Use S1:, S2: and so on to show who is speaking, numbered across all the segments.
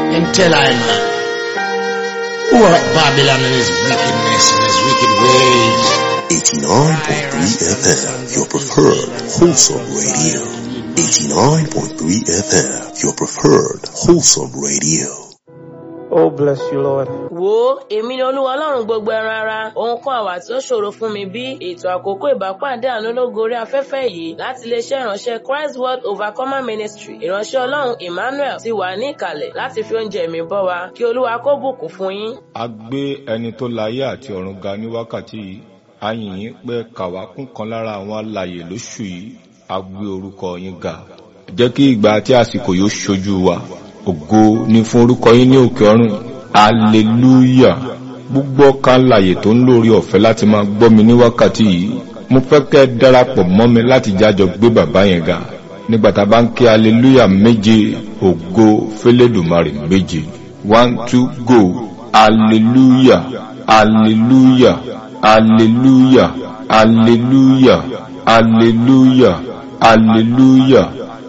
S1: and tell I man who are Babylon and his wickedness and his wicked ways.
S2: 89.3 FM, your preferred wholesome radio. 89.3 FM, your preferred wholesome radio.
S3: Oh, bless you, Lord.
S4: wo èmi ni olúwa ọlọ́run gbogbo ẹran ara ohun kan àwà tí ó ṣòro fún mi bí ètò àkókò ìbápàdé àánú lógo orí afẹ́fẹ́ yìí láti iléeṣẹ́ ìránṣẹ́ christ world overcomer ministry ìránṣẹ́ ọlọ́run emmanuel ti wà ní ìkàlẹ̀ láti fi oúnjẹ mi bọ́ wa kí olúwa kó bùkún fún yín.
S5: a gbé ẹni tó láyé àti ọ̀run ga ní wákàtí yìí a yìn yín pé kàwá kún kan lára àwọn alàyè lóṣù yìí a gbé orúkọ yín ga jẹ́ kí ìgbà àti àsìkò yóò ṣojú wa ògo ni fún orúkọ yín ní òkè ọ̀run hallelujah gbogbo ọkà alàyè tó ń lórí ọ̀fẹ́ láti máa gbọ́ mi ní wákàtí yìí mo fẹ́ kẹ́ ẹ darapọ̀ mọ́ mi láti jájọ gbé bàbá yẹn ga nígbà tá a bá ń kí hallelujah méje ògo fẹlẹ́dùmarè méje one two go hallelujah hallelujah hallelujah hallelujah hallelujah hallelujah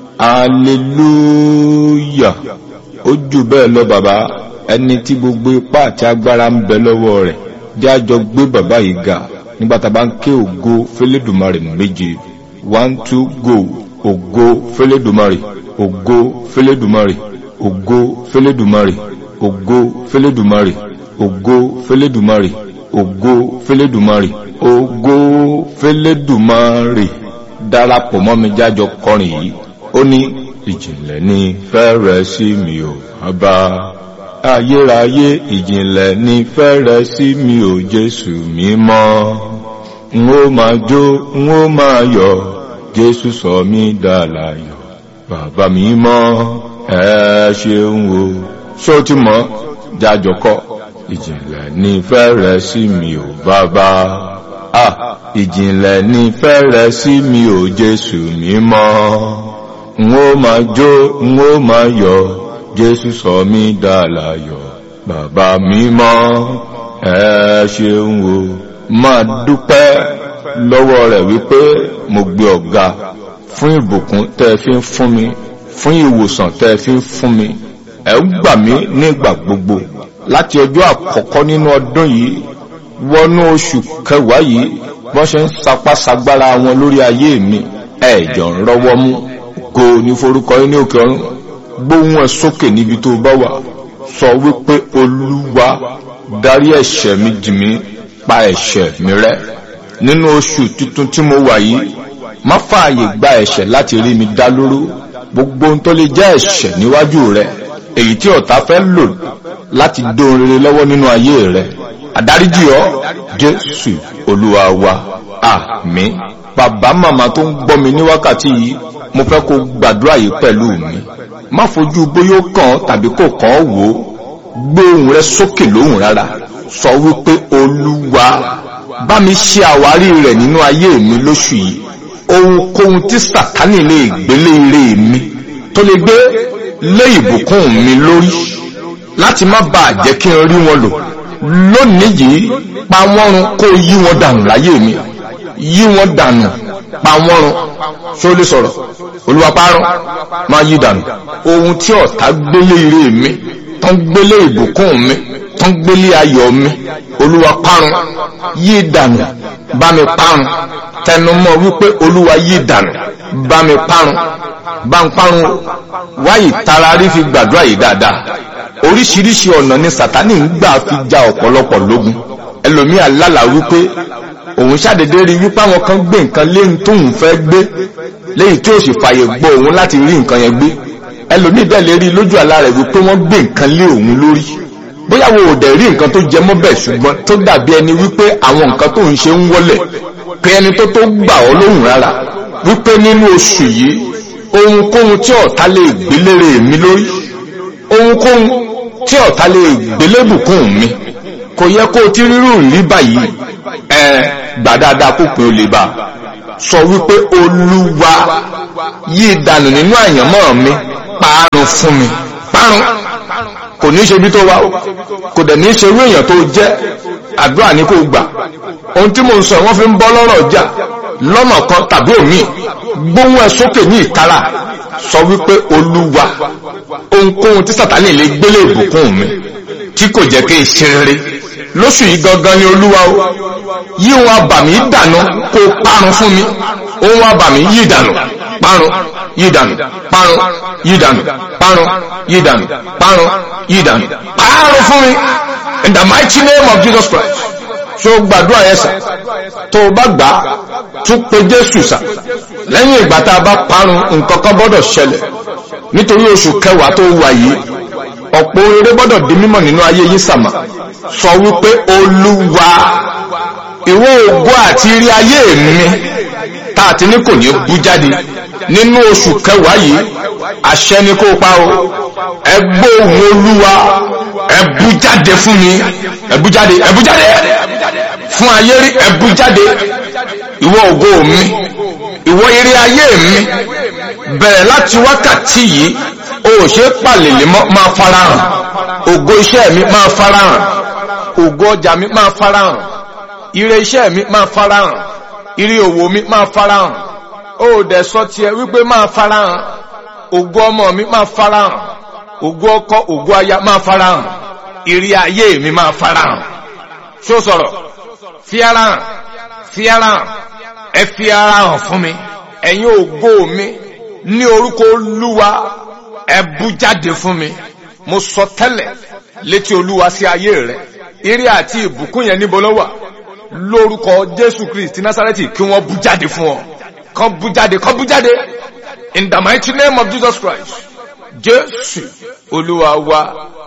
S5: hallelujah ó jù bẹ́ẹ̀ lọ bàbá ẹni tí gbogbo ipá àti agbára ń bẹ lọ́wọ́ rẹ̀ jẹ́ àjọ gbé bàbá yìí ga nígbà tá a bá ń ké ògo fẹlẹ́dùmarè méje one two go ògo fẹlẹ́dùmarè ògo fẹlẹ́dùmarè ògo fẹlẹ́dùmarè ògo fẹlẹ́dùmarè ògo fẹlẹ́dùmarè ògo fẹlẹ́dùmarè ògo fẹlẹ́dùmarè darapọ̀ mọ́ mi jájọ kọrin yìí ó ní ìjìnlẹ̀ ní fẹ́rẹ̀ sí mi ò bàbá ayérayé ìjìnlẹ̀ ní fẹ́rẹ̀ sí mi ò jésù mímọ́ n ó máa jó n ó máa yọ̀ jésù sọ mí dàláyọ̀ bàbá mímọ́ ẹ ṣeun o ṣó ti mọ̀ jájọ kọ ìjìnlẹ̀ ní fẹ́rẹ̀ sí mi ò bàbá ah ìjìnlẹ̀ ní fẹ́rẹ̀ sí mi ò jésù mímọ́ n ó máa jó n ó máa yọ̀ jésù sọ mí dàláyọ̀ bàbá mímọ́ ẹ ṣeun o máa dúpẹ́ lọ́wọ́ rẹ̀ wípé mo gbé ọ̀gá fún ìbùkún tẹ́ ẹ fi ń fún mi fún ìwòsàn tẹ́ ẹ fi ń fún mi ẹ ń gbà mí nígbà gbogbo láti ọjọ́ àkọ́kọ́ nínú ọdún yìí wọnú oṣù kẹwàá yìí wọ́n ṣe ń sapá sagbára wọn lórí ayé mi ẹ̀jọ̀ ń rọ́wọ́ mú go ní forúkọ yín ní òkè ọ̀run gbóhùn ẹ̀ sókè níbi tó bá wà sọ wípé olúwa darí ẹ̀ṣẹ̀ mi jì mí pa ẹ̀ṣẹ̀ mi rẹ́ nínú oṣù tuntun tí mo wà yìí má fààyè gba ẹ̀ṣẹ̀ láti rí mi dá lóró gbogbo ohun tó lè jẹ́ ẹ̀ṣẹ̀ níwájú rẹ èyí tí ọ̀tá fẹ́ lò láti dóhun rere lọ́wọ́ nínú ayé rẹ àdáríjì ọ jésù olúwa wa àmín bàbá màmá tó ń gbọ́ mi ní wákàtí yìí mo fẹ́ kó gbàdúrà yìí pẹ̀lú mi má fojú bóyá ó kàn tàbí kò kàn ọ́ wò ó gbé ohùn rẹ sókè lóhùn rárá sọ wípé olúwa bá mi ṣe àwárí rẹ̀ nínú ayé mi lóṣù yìí ohunkóhun tí sàtánì lè gbélé ire mi tó lè gbé lé ìbùkún mi lórí láti má bàa jẹ́ kí n rí wọn lò lónìí yìí pa wọ́n run kó yí wọn dànù láyé mi yí wọn dànù pa wọ́n run ṣó lè sọ̀rọ̀ olúwa parun máa yí dànù ohun tí ọ̀tá gbélé ire mi tán gbélé ìbùkún mi tán gbélé ayọ̀ mi olúwa parun yí dànù bá mi parun tẹnumọ́ wípé olúwa yí dànù bá mi parun bá ń parun wáyé tara rí fi gbàdúrà yìí dáadáa oríṣiríṣi ọ̀nà ni sàtánì ń gbà fi ja ọ̀pọ̀lọpọ̀ lógun ẹlòmíà lálàá wípé òun ṣàdédé rí wípé àwọn kan gbé nǹkan léyìn tóun fẹ́ gbé léyìn tí ó sì fàyè gbọ́ òun láti rí nǹkan yẹn gbé ẹlòmíì bẹ́ẹ̀ lè rí lójú àlá rẹ̀ wípé wọ́n gbé nǹkan lé òun lórí bóyá wo ò dẹ̀ rí nǹkan tó jẹ mọ́ bẹ́ẹ̀ ṣùgbọ́n tó dàbí ẹni wípé àwọn nǹkan tó ń ṣe ń wọlẹ̀ pé ẹni tó tó gbà ọ́ lóhùn rárá wípé nínú oṣù yìí ohunkóhun tí ọ̀tá lè gbélére mi lórí ohunkóhun tí ọ̀tá lè gbélébùkún mi kò yẹ kó o ti rírù rí báyìí ẹ gbà dáadáa kó pé o lè bá sọ wípé olúwa yí ìdànù nínú àyànmọ́ mi parun fún mi parun kò ní ṣe bí tó wá o kò dẹ̀ ní ṣe irú èèyàn tó jẹ́ àdúrà ní kò gbà ohun tí mo ń sọ wọ́n fi ń bọ́ lọ́rọ̀ jà lọ́nà kan tàbí òmíì gbóhùn ẹ sókè ní ìtara sọ wípé olúwa ohunkóhun tí sàtánì lè gbélé ìbùkún mi tí kò jẹ́ kí n ṣe rere lóṣù yìí gangan ni olúwa o yí ohun abàmì dànù kó parun fún mi ohun abàmì yí dànù parun yí dànù parun yí dànù parun yí dànù parun yí dànù parun fún mi in the mighty name of Jesus Christ so gbàdúrà yẹn sà tó o bá gbà á tún pe Jésù sà lẹ́yìn ìgbà tá a bá parun nǹkan kan gbọ́dọ̀ ṣẹlẹ̀ nítorí oṣù kẹwàá tó wà yìí ọ̀pọ̀ eré gbọ́dọ̀ di mímọ̀ nínú ayé yín sàmà sọ wípé olúwa ìwọ ògo àti rí ayé mi tá a ti ní kò ní bú jáde nínú oṣù kẹwàá yìí àṣẹ ni kó pa o ẹ gbóhùn olúwa ẹ bú jáde fún mi ẹ bú jáde ẹ bú jáde fún ayé rí ẹ bú jáde ìwọ ògo mi ìwọ eré ayé mi bẹ̀rẹ̀ láti wákàtí yìí o ò ṣe pàlèlè mọ́ máa farahàn ògo iṣẹ́ mi máa farahàn ògo ọjà mi máa farahàn ire iṣẹ́ mi máa farahàn ire òwò mi máa farahàn o ò dẹ̀ sọ tiẹ̀ wípé máa farahàn ògo ọmọ mi máa farahàn ògo ọkọ ògo aya máa farahàn ire ayé mi máa farahàn ṣó sọ̀rọ̀ fi ara hàn fi ara hàn ẹ fi ara hàn fún mi ẹ̀yin ògo mi ní orúkọ olúwa ẹ bú jáde fún mi mo sọ tẹ́lẹ̀ létí olúwa sí ayé rẹ ire àti ìbùkún yẹn níbo ló wà lórúkọ jésù kristi násárẹ́tì kí wọ́n bú jáde fún ọ kán bú jáde kán bú jáde in the mighty name of jesus christ jésù olúwa wa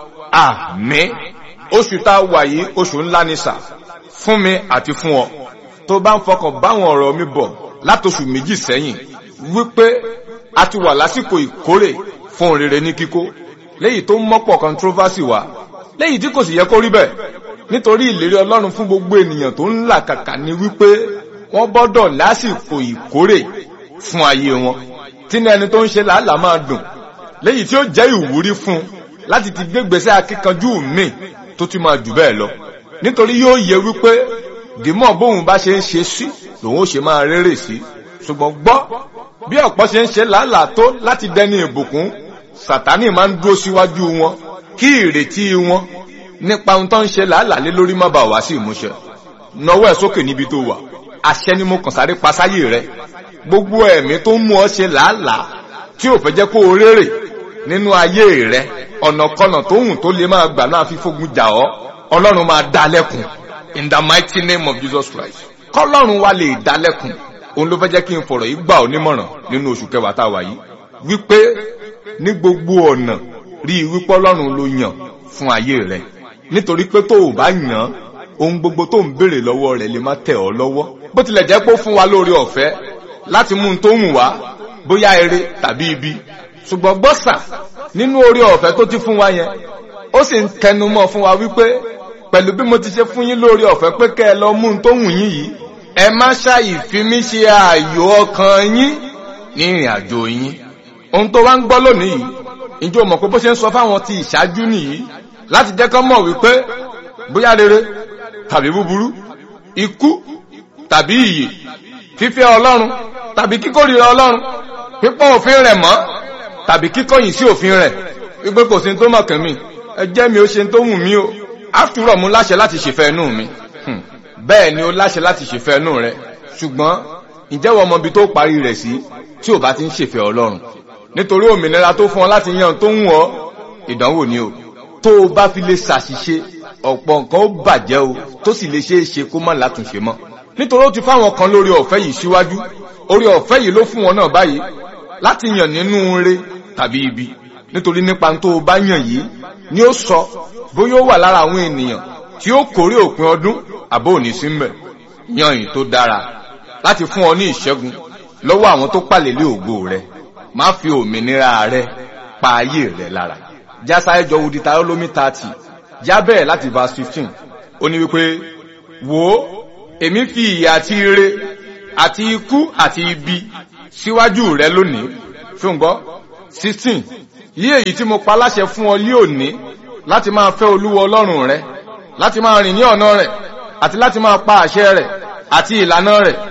S5: àmín oṣù tá a wà yìí oṣù ńlá ni sà fún mi àti fún ọ tó bá ń fọkàn báwọn ọ̀rọ̀ mi bọ̀ látòṣù méjì sẹ́yìn wípé a ti wà lásìkò ìkórè fún rere ní kíkó léyìí tó mọ́pọ̀ controversy wá léyìí tí kò sì yẹ kó rí bẹ́ẹ̀ nítorí ìlérí ọlọ́run fún gbogbo ènìyàn tó ń là kàkà ni wípé wọ́n gbọ́dọ̀ lásìkò ìkórè fún ayé wọn tí ní ẹni tó ń ṣe làálàá máa dùn léyìí tí ó jẹ́ ìwúrí fún láti ti gbégbèsè akíkanjú mi tó ti máa jù bẹ́ẹ̀ lọ nítorí yóò yẹ wípé dìmọ̀ bóun bá ṣe ń ṣe sí lòun ó ṣe máa rérè sí ṣùgbọ́n gbọ́ bí ọ̀pọ̀ ṣe ń ṣe làálàá tó láti dẹni ìbùkún sàtánì máa ń dúró síwájú wọn kí ìrètí wọn nípa ohun tó ń ṣe làálàá lé lórí má bàa wá sí ìmúṣẹ nọwọ́ ẹ̀ sókè níbi tó wà àṣẹ ni mo kàn sáré pasáyé rẹ gbogbo ẹ̀mí tó ń mú ọ ṣe làálàá tí ò fẹ́ jẹ́ kó o rérè nínú ayé rẹ ọ̀nàkọnà tó hùn tó lè máa gbà náà fi fógun jà ọ́ ọlọ́run máa dá lẹ́kùn in the mighty name of Jesus Christ kọ́lọ́run wa lè dá lẹ́kùn òun ló fẹ́ jẹ́ kí n fọ̀rọ̀ yìí gbà ọ́ nímọ̀ràn nínú oṣù kẹwàá tá a wà yìí wípé ní gbogbo ọ̀nà rí i wípé ọlọ́run ló yàn fún ayé rẹ nítorí pé tó o bá yàn ohun gbogbo tó ń béèrè lọ́wọ́ rẹ̀ lè má tẹ̀ ọ́ lọ́wọ́ bó tilẹ̀ jẹ́ pé ó fún wa lórí ọ̀fẹ́ láti mú un tó hùn wá bóyá eré tàbí ibi ṣùgbọ́n gbọ́sà nínú orí ọ̀fẹ́ tó ti fún wa yẹn ó sì ń tẹnu mọ́ fún wa wípé pẹ̀lú bí mo ti ṣe fún yín lórí ọ̀fẹ́ pé kẹ́ ẹ lọ mú un tó hùn yín yìí ẹ má ṣàì fi mí ṣe ààyò ọkàn yín ní ìrìn àjò yín ohun tó wá ń gbọ́ lónìí yìí ìjọ mọ̀ pé bó ṣe ń sọ fáwọn ti ìṣáájú nìyí láti jẹ́ kán mọ̀ wípé bóyá rere tàbí búburú ikú tàbí ìyè fífẹ́ ọlọ́run tàbí kíkórìíra ọlọ́run pípọ́n òfin rẹ̀ mọ́ tàbí kíkọ̀yìn sí òfin rẹ̀ wípé kò sí tó mọ̀ kẹ́mi ẹ jẹ́ mi ó ṣe tó wù mí o áfúrọ̀ mú láṣẹ láti ṣèfẹ́ inú mi bẹ́ẹ̀ ni ó láṣẹ láti ṣèfẹ́ inú rẹ ṣùgbọ́n ìjẹ́wọ́ ọmọ ibi tó parí rẹ̀ sí tí ò bá ti ń ṣèfẹ́ ọlọ́run nítorí òmìnira tó fún ọ láti yan tó ń wọ ìdánwò ni o tó o bá fi lè ṣàṣìṣe ọ̀pọ̀ nǹkan ó bàjẹ́ o tó sì lè ṣe é ṣe kó má látúnṣe mọ́ nítorí ó ti fáwọn kan lórí ọ̀fẹ́ yìí síwájú orí ọ̀fẹ́ yìí ló fún wọn náà báyìí láti yàn nínú ire tàbí ibi nítorí nípa tó o bá yàn yìí ni ó sọ bóyá ó wà lára àwọn ènìyàn tí ó kórè òpin ọdún àbó òní sí mbẹ yan yìí tó dára láti fún ọ ní ìṣẹ́gun lọ́wọ́ àwọn tó pàlélé ògo rẹ má fi òmìnira rẹ pa ayé rẹ lára jásá ẹjọ wudi tarólómí tààtì já bẹ́ẹ̀ láti verse fifteen ó ní wípé wò ó èmi fi ìyà àti ire àti ikú àti ibi síwájú rẹ lónìí fún gbọ́ sixteen lí èyí tí mo pa láṣẹ fún ọ lí òní láti máa fẹ́ olúwa ọlọ́run rẹ láti máa rìn ní ọ̀nà rẹ̀ àti láti máa pa àṣẹ rẹ̀ àti ìlànà rẹ̀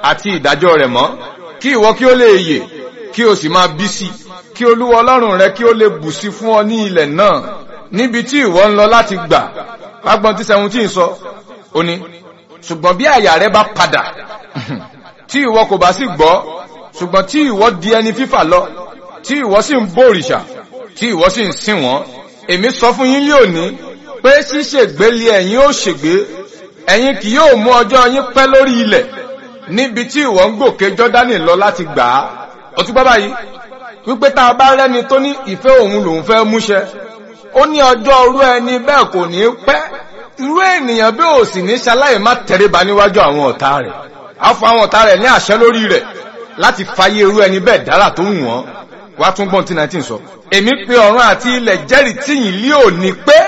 S5: àti ìdájọ́ rẹ̀ mọ́ kí ìwọ kí ó lè yè kí o sì máa bí sí kí olúwa ọlọ́run rẹ kí ó lè bù sí fún ọ ní ilẹ̀ náà níbi tí ìwọ ń lọ láti gbà lágbọ́n tí seventeen sọ ó ní ṣùgbọ́n bí àyà rẹ bá padà tí ìwọ kò bá sì gbọ́ ṣùgbọ́n tí ìwọ di ẹni fífà lọ tí ìwọ sì ń bòrìṣà tí ìwọ sì ń sìn wọ́n èmi sọ fún yín lónìí pé ṣíṣègbé lé ẹ̀yin ó ṣègbé ẹ̀yin kì yóò mú ọjọ́ yín pẹ́ lórí ilẹ̀ níbi tí ìwọ ń gòkè jọ́dánì lọ láti gbà á ó tún bá báyìí wípé tá a bá rẹ́ni tó ní ìfẹ́ òun lòun fẹ́ múṣẹ ó ní ọjọ́ orú ẹni bẹ́ẹ̀ kò ní pẹ́ irú ènìyàn bí ò sì ní ṣaláì má tẹríba níwájú àwọn ọ̀tá rẹ̀ á fọ àwọn ọ̀tá rẹ̀ ní àṣẹ lórí rẹ̀ láti fàyè irú ẹni bẹ́ẹ̀ dára tó wù wọ́n wá tún gbọ́n tí 19 sọ èmi pe ọ̀run àti ilẹ̀ jẹ́rìí tíyìn lé òní pé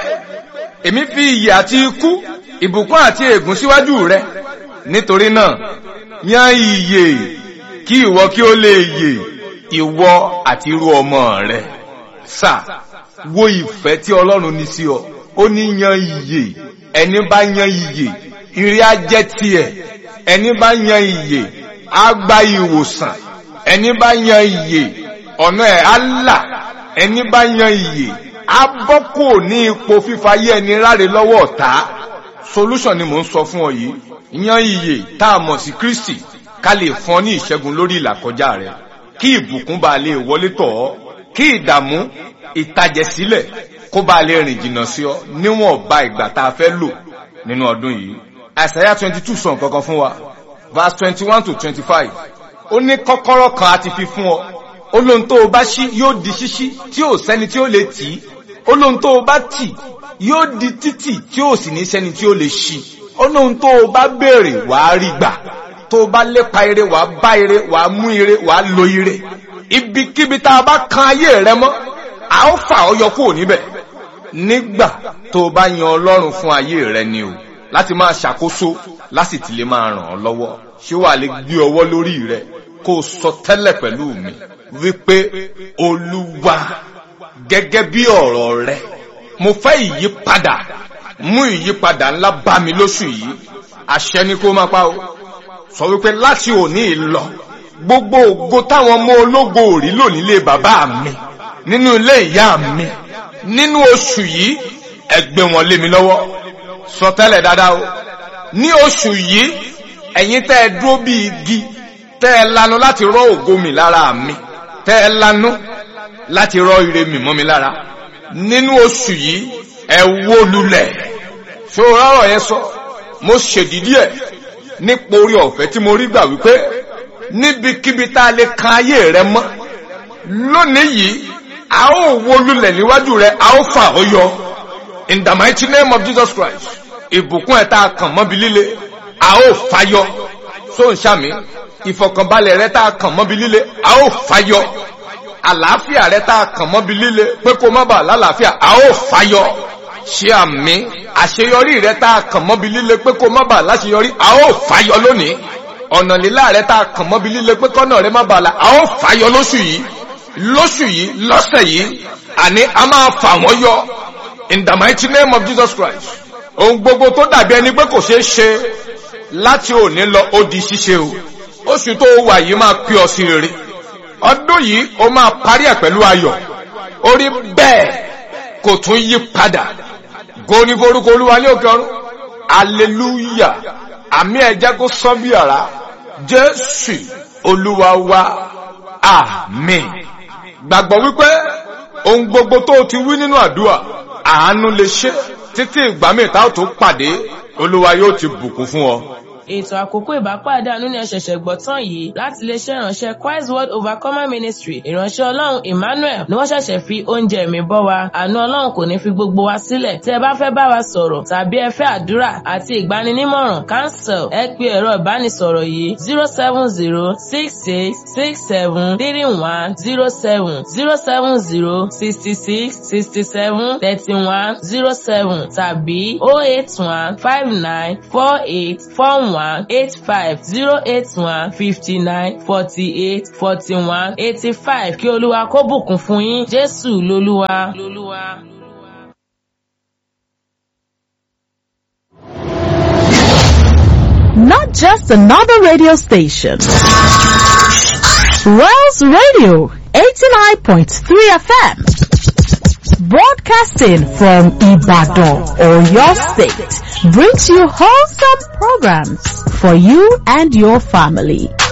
S5: èmi fi ìyè àti ikú ìbùkún àti ègún síwájú rẹ nítorí náà yan ìyè kí ìwọ kí ó lè yè ìwọ àti irú ọmọ rẹ sà wo ìfẹ́ tí ọlọ́run ní sí ọ ó ní yan ìyè ẹni bá yan ìyè ìrì á jẹ́ tiẹ̀ ẹni bá yan ìyè á gba ìwòsàn ẹni bá yan ìyè ọ̀nà ẹ̀ á là ẹni bá yan ìyè á bọ́ kò ní ipò fífayé ẹni ráre lọ́wọ́ ọ̀tá solution ni mò ń sọ fún ọ yìí yan ìyè tá a mọ̀ sí Kristi ká lè fún ọ ní ìṣẹ́gun lórí ìlàkọjá rẹ kí ìbùkún bá lè wọlé tọ̀ ọ́ kí ìdààmú ìtàjẹ̀sílẹ̀ kó bá lè rìn jìnnà sí ọ níwọ̀n ba ìgbà tá a fẹ́ lò nínú ọdún yìí àìsàyà twenty two sọ nǹkan kan fún wa verse twenty one to twenty five ó ní kọ́kọ́rọ́ kan àti fi fún ọ ó lóhun tó o bá ṣí yóò di ṣíṣí tí ò sẹ́ni tí ó lè tì í ó lóhun tó o bá tì yóò di títì tí ò sì ní sẹ́ni tí ó lè ṣí ó lóhun tó o bá béèrè wàá rí gbà tó o bá lépa ire wàá bá ire wàá mú ire wàá lo ire ibikíbi tá a bá kan ayé rẹ mọ́ a ó fà ọ́ yọ kúrò níbẹ̀ nígbà tó o bá yan ọlọ́run fún ayé rẹ ni o láti máa ṣàkóso láti ti lè máa ràn ọ́ lọ́wọ́ ṣé wàá lè gbé ọwọ́ lórí rẹ kó o sọ tẹ́lẹ̀ pẹ̀lú mi wípé olúwa gẹ́gẹ́ bí ọ̀rọ̀ rẹ mo fẹ́ ìyípadà mú ìyípadà ńlá bá mi lóṣù yìí àṣẹ ni kó máa pa o sọ wípé láti òní lọ gbogbo ògo táwọn ọmọ ológo ò rí lò nílé bàbá mi nínú ilé ìyá mi nínú oṣù yìí ẹ gbé wọn lé mi lọ́wọ́ sọ tẹ́lẹ̀ dáadáa o ní oṣù yìí ẹ̀yin tẹ́ ẹ dúró bí igi tẹ́ ẹ lanu láti rọ́ ògo mi lára mi tẹ́ ẹ lanu láti rọ́ ire mi mọ́ mi lára nínú oṣù yìí ẹ wó lulẹ̀ ṣó rọrọ̀ yẹn sọ mo ṣèdídí ẹ̀ nípa orí ọ̀fẹ́ tí mo rí gbà wípé níbikíbi tá a lè kan ayé rẹ mọ́ lónìí yìí a ó wó lulẹ̀ níwájú rẹ a ó fà ó yọ in the mighty name of Jesus Christ ìbùkún ẹ̀ tá a kàn mọ́bi líle a ó fàyọ tó ń ṣàmì ìfọ̀kànbalẹ̀ rẹ tá a kàn mọ́bi líle a ó fàyọ àlàáfíà rẹ tá a kàn mọ́bi líle pé kó má bàa lálàáfíà a ó fàyọ ṣé àmì àṣeyọrí rẹ tá a kàn mọ́bi líle pé kó má bàa láṣeyọrí a ó fàyọ lónìí ọ̀nà lílá rẹ tá a kàn mọ́bi líle pé kọ́nà rẹ má bàa la a ó fàyọ lóṣù yìí lóṣù yìí lọ́sẹ̀ yìí àní a máa fà wọ́n yọ in the mighty name of Jesus Christ ohun gbogbo tó dàbí ẹni pé kò ṣeé ṣe láti òní lọ ó di ṣíṣe o oṣù tó wà yìí máa pè ọ sí rere ọdún yìí ó máa parí ẹ̀ pẹ̀lú ayọ̀ orí bẹ́ẹ̀ kò tún yí padà goni forúkọ olúwa ní òkè ọ̀run aleluya àmì ẹ̀jẹ̀ kó sán bí ara jésù olúwa wa àmín gbàgbọ́ wípé ohun gbogbo tó ti wí nínú àdúrà àánú lè ṣe títí ìgbà míì tá ò tó pàdé olúwa yóò ti bùkún fún ọ.
S4: ètò àkókò ìbápàdé àánú ni ẹ ṣẹ̀ṣẹ̀ gbọ́ tán yìí láti iléeṣẹ́ ìránṣẹ́ Christ World Overcomer Ministry ìránṣẹ́ ọlọ́run Emmanuel ni wọ́n ṣẹ̀ṣẹ̀ fi oúnjẹ mi bọ́ wa àánú ọlọ́run kò ní fi gbogbo wa sílẹ̀ tí ẹ bá fẹ́ bá wa sọ̀rọ̀ tàbí ẹ fẹ́ àdúrà àti ìgbaninímọ̀ràn cancel ẹ pe ẹ̀rọ ìbánisọ̀rọ̀ yìí zero seven zero six six six seven three one zero seven zero seven zero sixty six sixty seven thirty one zero seven tàbí oh eight one five nine four eight four one eight five zero eight one fifty nine forty eight forty one eighty five kí olúwa kó bùkún fún yín jésù lolúwa. lolúwa.
S6: not just another radio station. Wells Radio 89.3 FM. Broadcasting from Ibadan or your state brings you wholesome programs for you and your family.